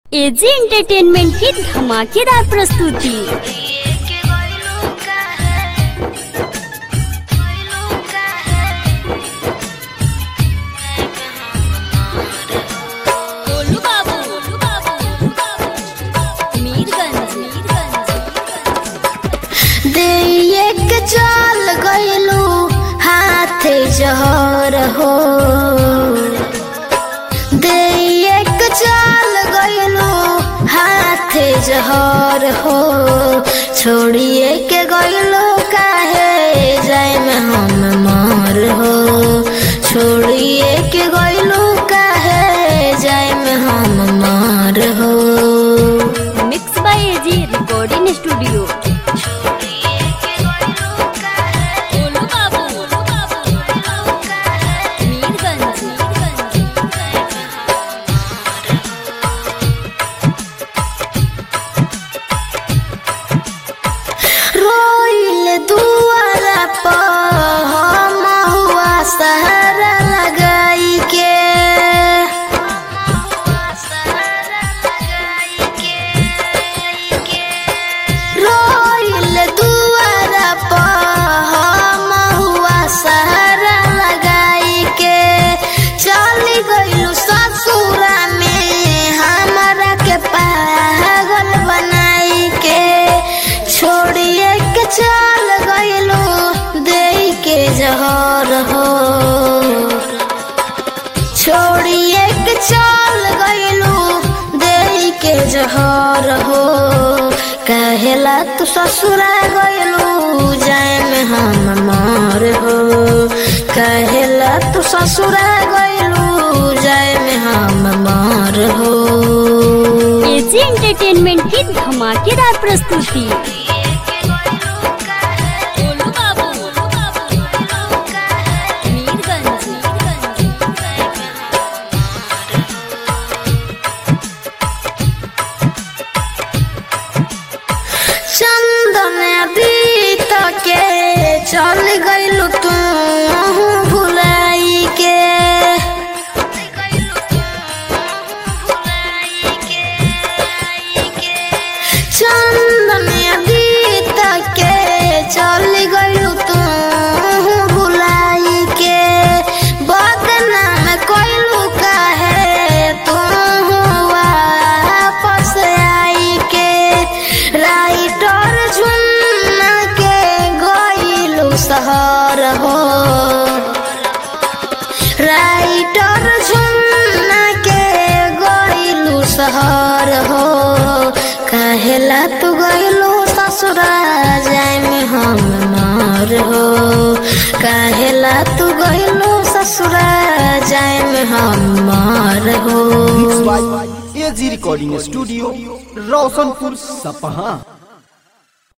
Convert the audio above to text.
AG entertainment की धमाकेदार प्रस्तुति गोलू बाबू मीरगंज देख चल गइलू हाथे जहर हो देख चल गइलू हाथे जहर हो छोड़िए के गइलू काहे जाए में हम मर हो छोड़िए के गइलू काहे जाए में हम मर हो mix by AG recording studio Golu Babu Mirganj रोइल दुआरा पर हम हुआ सहारा लगाई के रोइल दुआरा पर हम हुआ सहारा लगाई के चली गइलू ससुरा में हमारा के पागल बनाई के छोड़िए के चल गइलू दे के जहर हो छोड़िए के चल गइलू दे के जहर हो कहेला तू ससुरा गइलू जाए में हम मर हो कहेला तू ससुरा गइलू जाए में हम मर हो एजी एंटरटेनमेंट की धमाकेदार प्रस्तुति गोलू बाबू मीरगंज चंदन बीत के चल गइलू तू भुलाई के चंदन बीत के चल गइलू तू भुलाई के बदनाम कइलू काहे तू वापस आई के राइटर झुन्ना के गइलू शहर हो राइटर झुन्ना के गइलू शहर हो कहेला तू गइलू ससुरा जाए में हम मर हो कहेला तू गइलू ससुरा जाए में हम मर हो एजी रिकॉर्डिंग स्टूडियो रोशनपुर सपहा